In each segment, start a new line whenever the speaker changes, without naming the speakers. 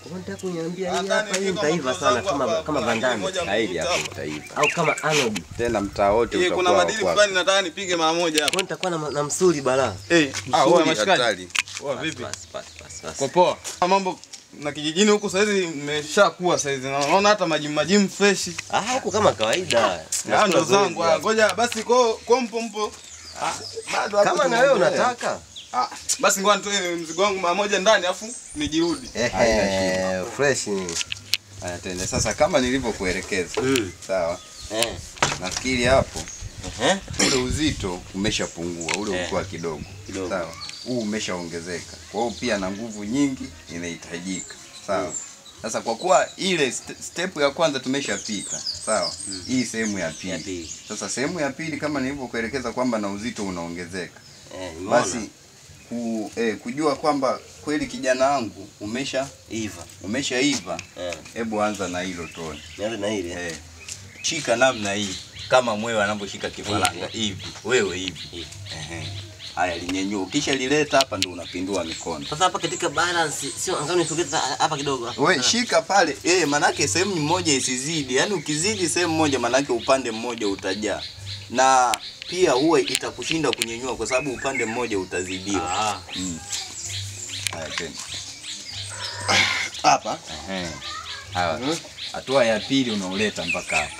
Unataka kuniambia hii
Hata
hapa hii
nikiweka
mtaiva
moto
sana
zangu
kama
hapa,
kama
kuna
Van Damme
moja
Kaili
mkuta
hapo
hapa.
utaiva.
au kama Arnold.
Tena mtaa wote
Eh, kuna
utakuwa
madili
wa
fulani nataka nipige mara moja hapa.
Kwa nitakuwa na, na msuli balaa.
Eh,
Ah,
ah,
wewe
wewe
ni
mashikaji.
hatari.
Poa vipi?
Basi basi basi basi.
Kwa poa. Mambo na kijijini huku saizi mmeshakuwa saizi. Naona hata majimu majimu fresh.
Ah, huko kama kawaida.
Ah, ndo
Nasikia
zangu.
zoezi
ah, Ngoja basi kwa kwa mpo mpo. Ah, bado
hapa.
hapo
Kama na wewe
tunaendelea.
unataka.
Ah, basi ngoja nitoe mzigo wangu mara moja ndani afu nijirudi.
Ehe, fresh ni.
Haya tende sasa kama nilivyokuelekeza.
Mm.
Sawa.
Eh.
Nafikiri hapo
Ehe.
ule uzito umeshapungua, ule
Eh.
ulikuwa kidogo.
Kidogo.
Sawa. Huu umeshaongezeka. Kwa hiyo pia na nguvu nyingi inahitajika. Sawa. Sasa kwa kuwa ile st- step ya kwanza tumeshapika, sawa? Hii sehemu ya
Ya
pili.
pili.
Sasa sehemu ya pili kama nilivyokuelekeza kwamba na uzito unaongezeka.
Eh, nimeona.
Basi ku, eh, kujua kwamba kweli kijana wangu umesha
Iva.
umeshaiva,
Eh.
hebu anza na hilo tone.
Nianze na ile.
Eh, shika namna hii kama mwewe anavyoshika kifaranga hivi, wewe hivi. Ehe. Haya, linyenyua. Ukisha lileta hapa ndo unapindua mikono.
Sasa hapa katika balance sio angalau nisogeze hapa kidogo hapa.
We shika pale eh, manake sehemu moja isizidi. Yaani ukizidi sehemu moja, manake upande mmoja utajaa, na pia huwa itakushinda kunyenyua kwa sababu upande mmoja utazidiwa.
Ah.
Mm. Haya tena.
Hapa.
Ehe. Hawa. Hatua ya pili unauleta mpaka hapa.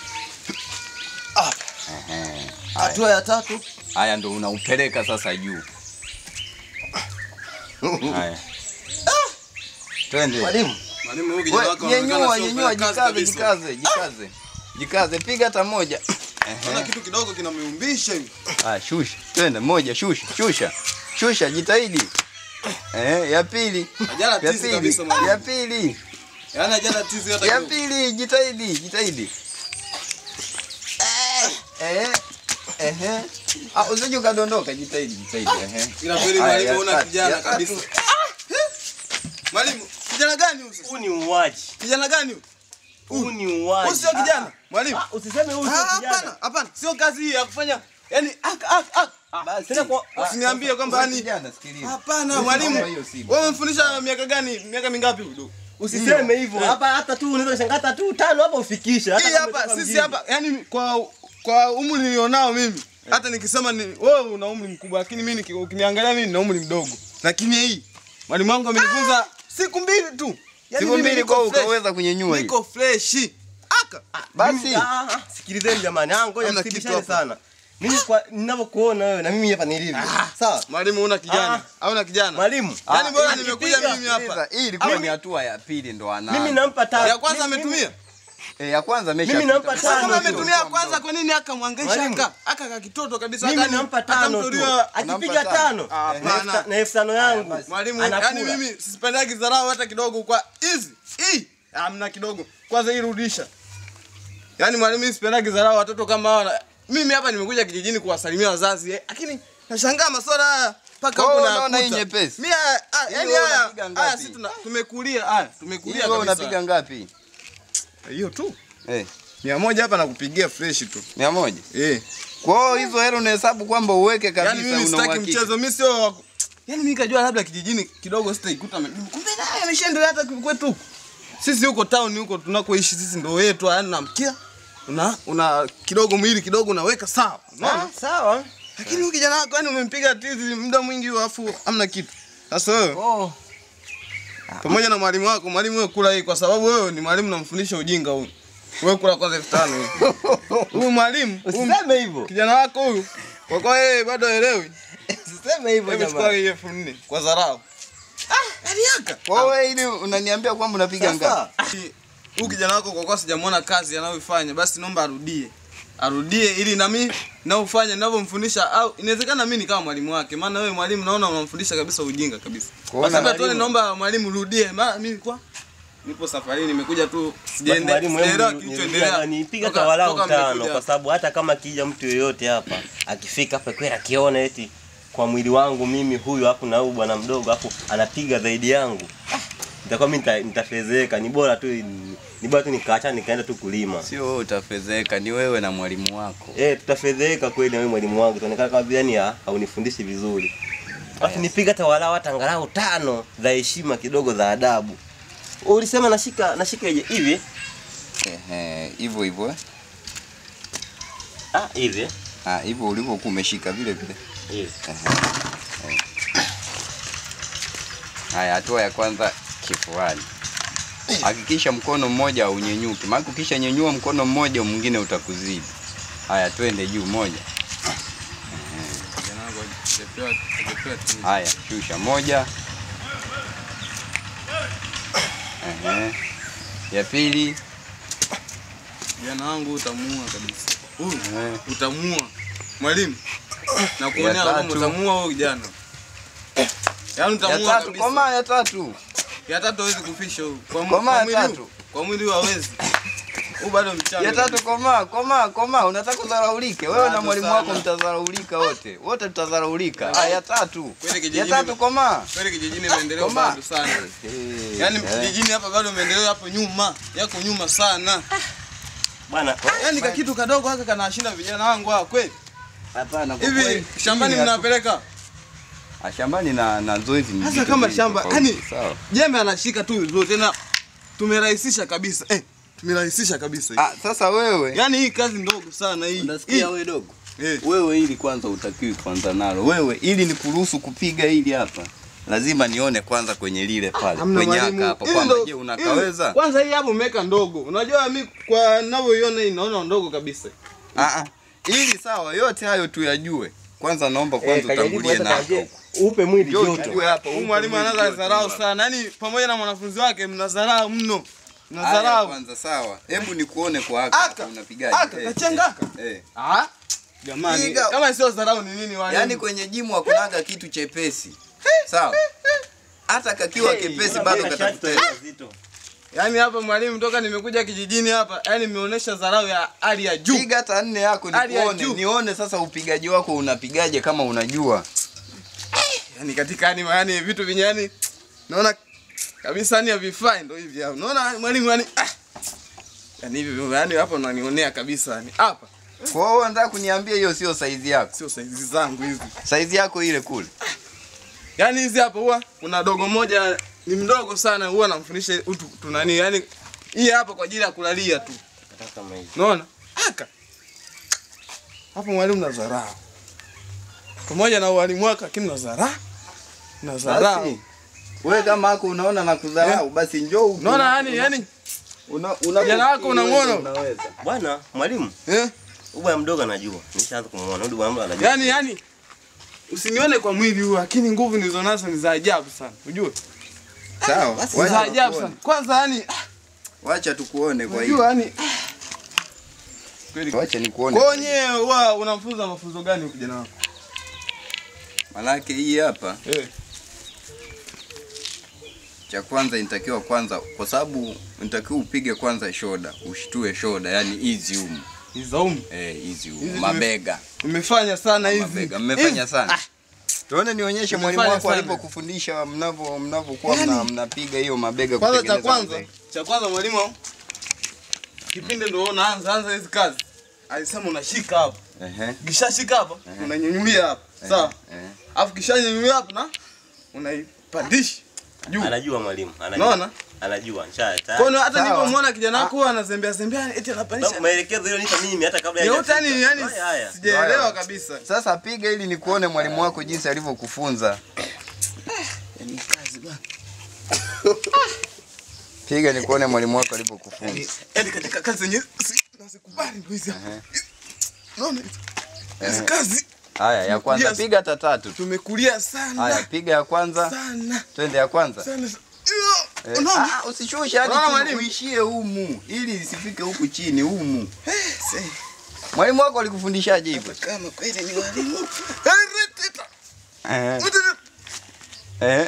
Ehe. Haya.
Hatua ya tatu.
Haya ndo unaupeleka sasa juu. Haya. Twende.
Mwalimu.
Mwalimu huyu kijana
We,
wako anaonekana
Nyenyua,
sio
nyenyua,
mfanyakazi
jikaze,
kabisa.
jikaze, jikaze. Jikaze, piga hata moja.
Naona
Ehe.
kitu kidogo kinameumbisha hivi.
Ah, shusha. Twende moja, shusha, shusha. Shusha, jitahidi. Eh, ya pili.
Ajala
Ya
tizi
pili.
kabisa mwalimu.
Ya pili.
Yaani ajala tizi hata
Ya
kidogo.
pili, jitahidi, jitahidi. Eh. Eh. Ah, usije ukadondoka, jitahidi, jitahidi. Eh.
Ila kweli
Haya,
mwalimu
ya
una
tatu,
kijana
ya tatu.
kabisa. Mwalimu, kijana gani huyu sasa?
Huu ni uwaji.
Kijana gani huyu?
Huu ni uwaji.
Huyu sio kijana. Mwalimu.
Ah, usiseme huyu
Ah,
sio
Hapana,
kijana.
hapana. Sio kazi hii ya kufanya yani ak ak ak.
Basi.
Tena kwa-
Ah,
usiniambie
sasa,
kwamba
wewe
yani-
kijana, sikiliza.
Hapana,
Naomba
mwalimu.
hiyo simu.
Wewe umemfundisha miaka gani? Miaka mingapi huyu?
Usiseme hivyo.
Eh.
Hapa hata tu unaweza kushangaa hata tu tano hapa ufikishe. Hata
Hii
kama
hapa
umetoka
sisi
mjini.
hapa yani kwa kwa umri nilionao mimi hata nikisema ni wewe una umri mkubwa lakini mimi niki- ukiniangalia mimi nina umri mdogo. Lakini hii mwalimu wangu amenifunza siku mbili tu. Yaani
Siku
mimi
mbili
niko
kwa
fresh.
ukaweza kunyenyua hii.
Niko fresh. Aka.
Basi.
Mimi- ah, ah, sikilizeni jamani. Ah, ngoja
Hamna
msibishane
kitu hapa.
sana. Mimi kwa ninavyokuona wewe na mimi hapa nilivyo. Sawa?
Mwalimu una kijana.
Ah.
Hauna kijana.
Mwalimu.
Yaani bora
Ah,
nimekuja
akipiga,
mimi hapa.
Sikiliza, Hii ilikuwa
Mimi-
ni hatua ya pili ndo anaanza.
Mimi nampa tano.
Ya kwanza
Mimi-
ametumia.
Eh, ya kwanza amesha.
Mimi nampa
Sasa kama
tano tu.
ametumia ya kwanza kwa nini akamwangaisha
Mwalimu.
aka? Aka ka kitoto kabisa
Mimi
hata ni-
nampa
hata
tano tu.
mtolewa-
Akipiga
Unampa
tano.
Ah,
na elfu
hapana.
ta- Na elfu tano yangu.
Mwalimu,
anakula.
yani mimi sipendagi dharau hata kidogo kwa hizi. Hii amna kidogo. Kwanza hii rudisha. Yaani mwalimu mimi sipendagi dharau watoto kama hawa. na- Mimi hapa nimekuja kijijini kuwasalimia wazazi, eh, lakini nashangaa masuala haya mpaka
Wewe
huko
unaona hii
na
nyepesi?
Mimi haya- ah,
Hii
yani
wewe
haya
unapiga ngapi?
haya sisi tuna tumekulia haya, tumekulia
Hiyo
kabisa.
unapiga ngapi?
hiyo tu.
Eh,
Mia moja hapa nakupigia fresh tu.
mia moja.
Eh.
Kwa hiyo hizo hela unahesabu kwamba uweke kabisa
Yaani mimi
una
sitaki
uhakika.
mchezo, mimi sio wa- Yaani mimi kajua labda kijijini kidogo sitaikuta ame- kumbe naye ameshaendelea hata kwetu. huku. Sisi huko town huko tunakoishi sisi ndio yetu, yaani namkia una una kidogo mwili kidogo unaweka sawa. Unaona?
Ah, sawa.
Lakini huyu kijana wako yani umempiga tizi muda mwingi huo afu hamna kitu. Sasa wewe
Oh.
pamoja na mwalimu wako, mwalimu wewe kula hii kwa sababu wewe ni mwalimu namfundisha ujinga huyu. Wewe kula kwanza elfu tano huyu. Huyu mwalimu, huyu
Usiseme hivyo.
kijana wako huyu kwa kwa yeye bado haelewi.
Usiseme hivyo
Hebu chukua
jamani.
hii elfu nne kwa dharau. Ah, yani yaka.
Kwa hiyo wewe ili unaniambia kwamba unapiga ngapi?
Sasa
Huyu kijana wako kwa kuwa sijamwona kazi anayoifanya, basi naomba arudie. Arudie ili na mimi naufanye ninavyomfundisha au inawezekana mimi nikawa mwalimu wake. Maana wewe mwalimu naona unamfundisha kabisa ujinga kabisa.
Kwa
Kwa
hiyo
sababu
mwalimu-
tu naomba mwalimu rudie. Maana mimi kwa nipo safarini nimekuja tu
basi
sijaende
mwalimu,
sijaelewa
hebu
kilichoendelea.
nipiga
Toka-
tawalau
toka
tano
mmekuja
kwa
hapa.
sababu hata kama kija mtu yoyote hapa akifika hapa kweli akiona eti kwa mwili wangu mimi huyu hapo na huyu bwana mdogo hapo anapiga zaidi yangu ah, nitakuwa mimi nita- nitafezeka ni bora tu ni bora tu nikaacha nikaenda tu kulima
Sio wewe utafezeka, ni wewe na mwalimu wako.
eh tutafedheka kweli na wewe mwalimu wangu tuonekana kama vile yani ha- haunifundishi vizuri basi nipiga hata walau hata angalau tano za heshima kidogo za adabu Ulisema nashika nashika hivi hivi.
Ehe, hivyo hivyo. eh.
Ah, hivi.
Ah, hivyo ulivyokuwa umeshika vile vile.
Hivi.
Haya, hatua ya kwanza kifuani. Hakikisha mkono mmoja unyenyuke, maana ukisha nyenyua mkono mmoja mwingine utakuzidi. Haya, twende juu moja.
Kijana wangu hajapewa hajapewa timu.
Haya, shusha moja. Ehe. Ya pili.
Kijana wangu utamuua kabisa. Huyu
Ehe.
utamuua. Mwalimu. Na kuonea
Ya
huruma
tatu.
utamuua huyo kijana. Yaani
Ya
utamuua
tatu,
kabisa.
koma ya tatu.
Ya tatu hawezi kufisha huyu. Kwa mu-
Koma
kwa
ya
mwili huu-
tatu.
Kwa mwili huu hawezi. Huyu bado mchanga.
Ya tatu koma, koma, koma. Unataka kudharaulike. Wewe na
Bado
mwalimu
sana.
wako mtadharaulika wote. Wote tutadharaulika. Ah, ya tatu.
Kweli
Ya
kijijini.
tatu koma.
Kweli kijijini maendeleo
Koma.
bado sana.
Eh,
Yaani
eh.
kijijini hapa bado maendeleo yapo nyuma. Yako nyuma sana.
Bwana,
Yaani ka kitu kadogo haka kanashinda vijana wangu hawa kweli.
Hapana, kwa
Hivi
kweli,
shambani
hii ni
mnapeleka?
Ah, shambani na na zoezi ni
Hasa
vitu
kama
viwili
shamba,
tofauti,
yani-
sawa.
Jembe anashika tu vizuri tena tumerahisisha kabisa. Eh, tumerahisisha kabisa.
Ah, sasa wewe
Yaani hii kazi ndogo sana hii.
unasikia
Hii.
wewe dogo?
Eh.
Wewe ili kwanza utakiwi kwanza nalo. Wewe ili nikuruhusu kupiga hili hapa. Lazima nione kwanza kwenye lile pale.
Hamna
Kwenye
mwalimu.
haka hapa
Hili
kwamba
ndo-
je
hili-
unakaweza?
Kwanza hii hapo umeweka ndogo. Unajua mimi kwa ninavyoiona hii naona ndogo kabisa.
Ah ah. Ili sawa yote hayo tuyajue. Kwanza naomba kwanza utangulie na hapo.
upe mwili
Njoo
joto.
tujue hapa.
Huyu
upe
mwalimu
mwili
anaanza
joto
dharau
hapa.
sana. Yaani pamoja na mwanafunzi wake mnadharau mno.
Haya,
Mnadharau.
kwanza sawa. Hebu nikuone kwa haka.
Aka.
hapa unapigaje?
Aka
Eh,
kachenga aka.
Eh.
Ah. Jamani,
Piga.
kama sio dharau ni nini walimu?
Yaani kwenye jimu hakunaga kitu chepesi. Sawa? Hata kakiwa kepesi bado katakutesa.
Yaani hapa mwalimu toka nimekuja kijijini hapa, yaani nimeonyesha dharau ya hali ya juu.
Piga hata nne yako
Hali ya
nikuone,
juu.
nione sasa upigaji wako unapigaje kama unajua.
Yaani katika yani yani vitu vyenye yani naona kabisa yani havifai ndio hivi hapo. Unaona mwalimu yani ah. Yaani hivi yani hapa unanionea kabisa yani. Hapa
Kwa hiyo unataka kuniambia hiyo sio saizi yako.
sio saizi zangu hizi.
Saizi yako ile kule.
Yaani hizi hapa huwa kuna dogo moja ni mdogo sana huwa namfundisha utu tunani yani hii hapa kwa ajili ya kulalia tu. Unaona? Aka. Hapo mwalimu na dharau. Pamoja na walimu wake lakini na dharau. Na dharau.
Basi. Wewe kama hako unaona na kudharau basi njoo huku.
Unaona yani yani
una, una
Kijana wako unamwona?
Unaweza.
Bwana, mwalimu,
eh
huyu bwana mdogo anajua. Nishaanza kumuona. Huyu bwana mdogo anajua.
Yaani yani usinione kwa mwili huu lakini nguvu nilizonazo ni za ajabu sana. Unajua?
Sawa.
Ni za
Wacha
ajabu
tukuone.
sana. Kwanza yani
Wacha tukuone kwa hiyo.
unajua yani kweli.
Wacha nikuone.
Kwa wenyewe huwa unamfunza mafunzo gani huyu kijana wako?
Manake hii hapa
Eh.
cha kwanza inatakiwa kwanza kwa sababu inatakiwa upige kwanza shoda, ushtue shoda, yani hizi humu.
Nizaumu.
Eh, hizi humu.
Hizi
Mabega.
Umefanya sana hizi.
Mabega. Mmefanya sana. Tuone nionyeshe mwalimu
Umefanya
wako
sana.
alipokufundisha mnavyo mnavyokuwa
Yaani-
mna, mnapiga hiyo mabega
Kwanza cha
kutengeneza
kwanza,
mabega.
cha kwanza mwalimu kipindi ndio unaanza anza hizi kazi. Alisema unashika hapa.
Ehe.
Ukishashika hapa, unanyanyulia hapa. Sawa?
Eh.
Alafu kishanyanyulia hapa na unaipandisha juu.
Anajua mwalimu. Anajua.
Unaona?
Anajua. Nisha.
Kwa hiyo hata
Sawa.
nilipomwona kijana wako anazembea zembea eti anapandisha.
Maelekezo hiyo nipa mimi hata kabla
Yote yani yani
Haya, haya.
sijaelewa
Haya.
kabisa.
Sasa piga ili nikuone mwalimu wako jinsi alivyokufunza.
Yaani kazi bwana.
Piga nikuone mwalimu wako alivyokufunza.
Yaani katika kazi zenyewe si- nazikubali ndio hizi hapa.
Ehe.
Unaona? Hizi
Ehe.
kazi
Haya, ya kwanza
Yes.
piga hata tatu. tu.
tumekulia
Haya,
sana.
piga ya kwanza.
Sana.
Twende ya kwanza.
Sana.
Eh,
Unaona?
ah, usishushe hadi
Unaona
chini,
mwalimu?
uishie humu ili isifike huku chini humu.
Eh, see.
Mwalimu wako alikufundishaje hivyo?
Kama kweli ni walimu.
Eh. Eh.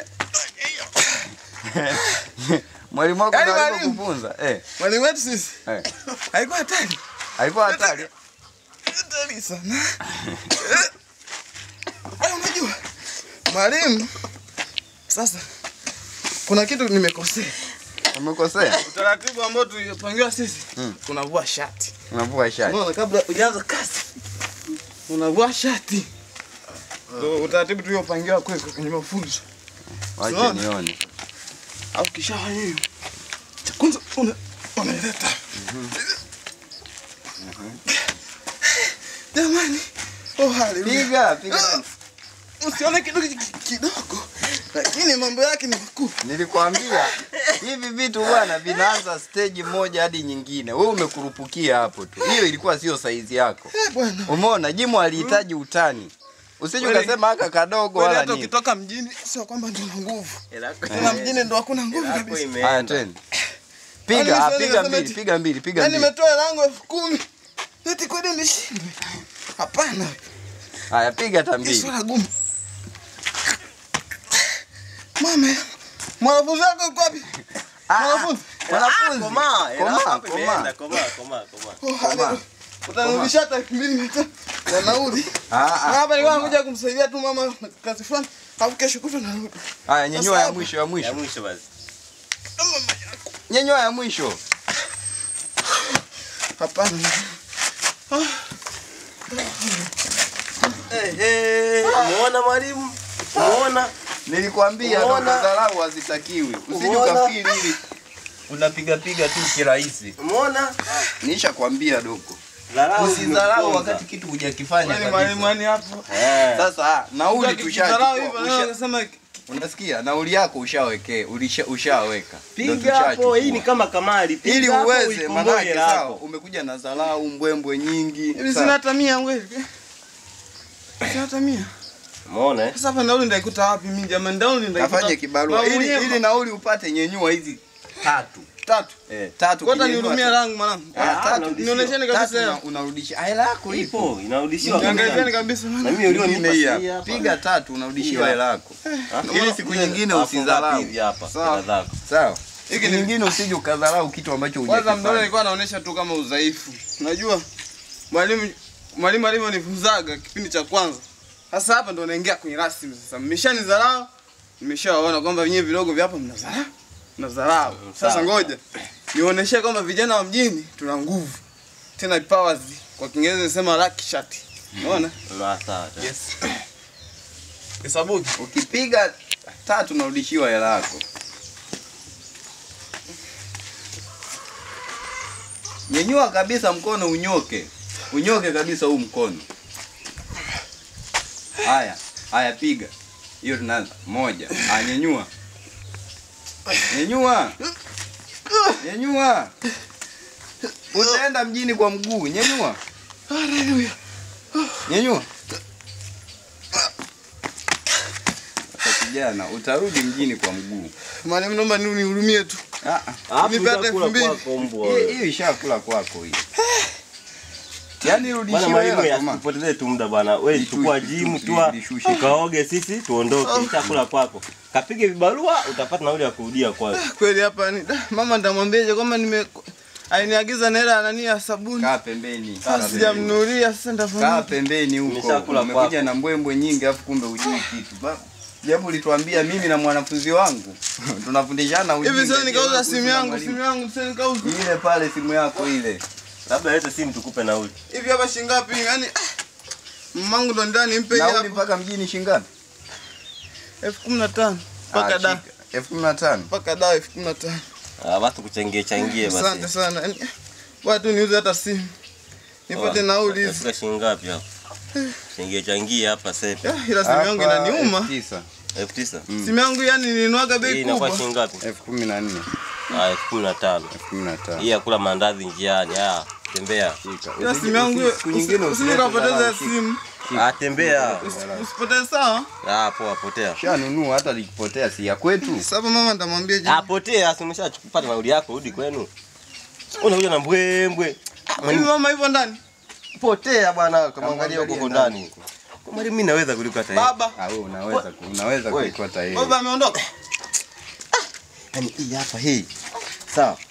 Mwalimu wako
Yaani
ndo
mwalimu.
alivyokufunza. Eh.
Mwalimu wetu sisi
Eh.
haikuwa hatari.
Alikuwa hatari.
Hatari sana. Eh. Eh, Unajua mwalimu, sasa kuna kitu nimekosea.
Umekosea?
Utaratibu ambao tulipangiwa sisi
Mm.
tunavua shati.
Unavua shati.
Unaona, kabla hujaanza kazi unavua shati. Ndio utaratibu tuliopangiwa kwetu kwenye mafunzo.
Wacha
Unaona?
nione.
Au kisha hiyo kwanza una unaileta. Jamani. Oh haleluya.
Piga, piga. tena.
Usione kitu ki- ki- kidogo. Lakini mambo yake ni makuu.
Nilikwambia hivi vitu bwana vinaanza stage moja hadi nyingine. Wewe umekurupukia hapo tu. Hiyo ilikuwa sio saizi yako.
Eh bwana.
Umeona Jimu alihitaji utani. Usije
Kweli-
ukasema haka kadogo
Kweli
wala
hata
nini.
ukitoka mjini sio kwamba ndio una nguvu.
Elako-
Tena mjini ndo hakuna nguvu
elako
kabisa.
Haya
imeenda.
tena.
Yaani
Piga, ah,
siwezi
piga
kusema
mbili,
eti-
piga mbili, piga
Yaani
mbili.
nimetoa lango elfu kumi. Eti kweli nishindwe. Hapana.
Haya piga hata
Ni
mbili.
swala gumu. Mama, mwanafunzi wako yuko wapi? Mwanafunzi.
Mwanafunzi.
Komaa, elako
Komaa,
hapo imeenda,
komaa.
komaa, komaa, komaa.
Oh, haleluya. Utanirudisha hata elfu mbili mia tano na nauli.
Ah,
Na
ah.
hapa nilikuwa nakuja kumsaidia tu mama na kazi fulani. Alafu kesho kutwa narudi.
Haya nyenyua ya
Sasa-
mwisho ya
Ya
mwisho.
mwisho basi.
Mama yako.
Nyenyua ya mwisho.
Hapana.
Eh, eh, Umeona mwalimu? Umeona?
Nilikwambia
Umeona?
ndo dharau hazitakiwi. Usije
Umeona?
ukafikiri hivi. Unapiga piga tu kirahisi.
Umeona?
Nishakwambia doko.
Dharau
Usidharau
zimekuponza.
wakati kitu hujakifanya
Yaani mwalimu
kabisa.
yani hapo.
Eh.
Sasa ah, nauli
Ukidharau hivyo
tushachukua.
leo
Usha-
unasema
Unasikia? Nauli yako ushawekee, ulisha ushaweka. Ndio
Piga hapo,
tushachukua.
hii ni kama kamari. Piga
ili
hapo,
uweze
uikomboe
manake
hela
sawa,
yako.
umekuja na dharau mbwembwe nyingi.
hivi
sawa.
sina hata mia kweli. Sina hata mia.
Umeona eh?
Sasa hapa nauli ndaikuta wapi mimi jamani? Nauli ndaikuta.
Kafanye kibarua
Mama
ili
mwenyewe-
ili nauli upate nyenyua hizi tatu.
tatu.
Eh, tatu.
Kwata
kinyenyua
nihurumia
tatu.
langu mwanangu.
Ah,
Ah,
tatu.
unarudishiwa.
Nionyesheni
Tatu
kabisa
una-
hela.
unarudisha. Hela yako ipo.
Ipo, inarudishiwa.
Niangalieni kabisa maana.
Na mimi ulionipa
Mimi hii
si
hapa.
hapa.
Piga tatu unarudishiwa
Hii
hela yako.
Ah,
Ili siku
ile-
nyingine
alafu
usidharau.
ngapi hivi hapa?
Sawa.
hela zako.
Sawa.
Hiki
Siku
ni-
nyingine usije ukadharau kitu ambacho
Kwanza mdole
hujakifanya.
alikuwa anaonyesha tu kama udhaifu. Unajua mwalimu mwalimu alivyonifunzaga kipindi cha kwanza. Sasa hapa ndo naingia kwenye rasmi sasa. Mmeshanidharau, nimeshawaona kwamba wenyewe vidogo vya hapa mnadharau. Mnadharau. Sasa
Sawa.
ngoja nionyeshe kwamba vijana wa mjini tuna nguvu. Tena powers kwa Kiingereza nasema lucky shot. Unaona?
Na sawa.
Yes. Hesabuki.
Ukipiga tatu unarudishiwa hela yako. Nyenyua kabisa mkono unyoke. Unyoke kabisa huu mkono. Haya, haya piga. Hiyo tunaanza. Moja. Ah, nyenyua. Nyenyua. Nyenyua. Utaenda mjini kwa mguu. Nyenyua.
Haleluya.
Nyenyua. Sasa kijana, utarudi mjini kwa mguu.
Mwalimu naomba ni unihurumie tu.
Ah, ah.
Hapo
Nipe hata
utakula
elfu mbili.
kwako mbwa.
Hii hii ishakula kwako hii. Yaani
Bwana
rudishiwa
mwalimu
hela kama.
asipotezee tu muda bwana. Wewe
Lishushe,
chukua
lishushe,
jimu tu
lishushe.
ukaoge sisi tuondoke. Chakula kwako. Kapige vibarua utapata nauli ya kurudia kwako.
Kweli hapa ni da, mama nitamwambiaje kwamba nime aliniagiza na hela ya nani ya sabuni.
Kaa pembeni. kaa
Sasa
pembeni.
sijamnunulia sasa
Kaa
nitafanya.
pembeni huko.
Nimeshakula
Umekuja
kwako.
na mbwembwe nyingi afu kumbe hujui kitu. Ba- Japo ulituambia mimi na mwanafunzi wangu tunafundishana ujinga.
Hivi sasa
Je,
nikauza
wewe
simu
kuhusu
yangu,
mwalimu?
simu yangu sasa nikauza.
Ile pale simu yako ile.
Labda lete simu tukupe nauli.
Hivi hapa shilingi ngapi? Yaani ah, mamangu ndo ndani mpe hii
Nauli
hapa.
mpaka mjini shingapi?
elfu kumi na tano mpaka
Ah,
da
shika. elfu kumi na tano.
mpaka da elfu kumi na tano.
Ah, basi kuchangie changie
Asante
basi.
sana. Yaani, Bwana tu niuze hata simu. Nipate nauli hizi.
Utafika shilingi ngapi hapo? Changie changie hapa sepe.
Ah, Ila simu yangu
Hapa
inaniuma.
elfu tisa.
elfu tisa.
Simu yangu yani nilinwaga
Hii
bei
inakuwa
kubwa.
shilingi ngapi?
elfu kumi na nne.
Ah, elfu kumi na tano.
elfu kumi na tano.
Hii ya kula mandazi njiani. Ah, tembea.
Shika.
Ila
Usije-
simu yangu
usi- siku nyingine
usije
usilete
ukapoteza
dharau, shika.
simu.
Ah, tembea.
Usipoteze sawa.
Ah, poa potea.
Shanunua hata likipotea si ya kwetu.
Sasa hapa mama nitamwambia je.
Ah, potea, si umeshapata nauli yako, rudi kwenu. Unakuja na mbwembwe. Ah,
Hivi
mwalimu,
mama hivyo ndani?
potea bwana, kamwangalia huko
Kamwangalia
huko
ndani.
ndani. Kwa mwalimu mimi naweza kuliko hata yeye.
Baba.
Ah, wewe unaweza ku- unaweza
Wewe.
kuikota yeye.
Baba ameondoka.
Yaani hii hapa hii. Sawa.